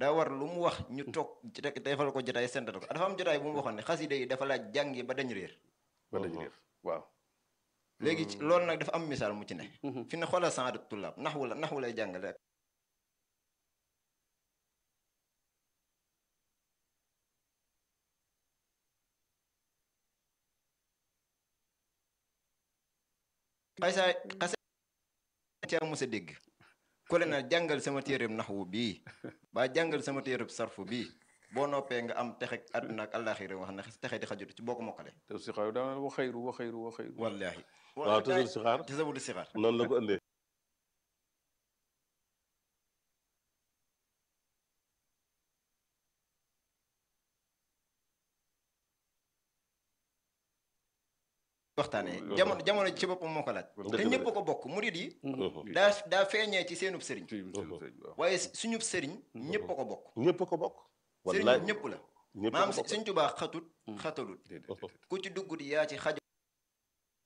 daa war lu mu wax ñu toog ci rek defal ko jotaay sental ko dafa am jotaay bu mu waxoon ne xasida yi dafa laaj jàngi ba dañ réer ba dañu réer waaw léegi ci loolu nag dafa am misaal mu ci ne fi ne xoolal saadu tullaab naxwu la naxwu lay jàngale rek xaysaa xase ca mos a dégg ku le na jàngal sama téereb naxwu bii ba jàngal sama téereb sarfu bii boo noppee nga am texe àdduna ak àllaaxira wax na texe di xajut ci boo ko mokkale te si xaar daana wa xayru wa xayru wa xayru wallaahi waaw toujours si xaar te sabudu sixaar noonu la ko ëndee waxtaanee jamono jamono ci boppam moo ko laaj Dëgg te la ñëpp ko bokk murid yi Mhm. daa daa feeñee ci seenub sëriñ ci seen sëñ waaw waaye suñub sëriñ ñëpp a ko bokk ñëpp a ko bokk sëriñ wallaay ñëpp la ñëpp a maanaam ko bokk Sëriñ Tuubaa xatut xatalut déedéet déedéet. ku ci duggut yaa ci xaj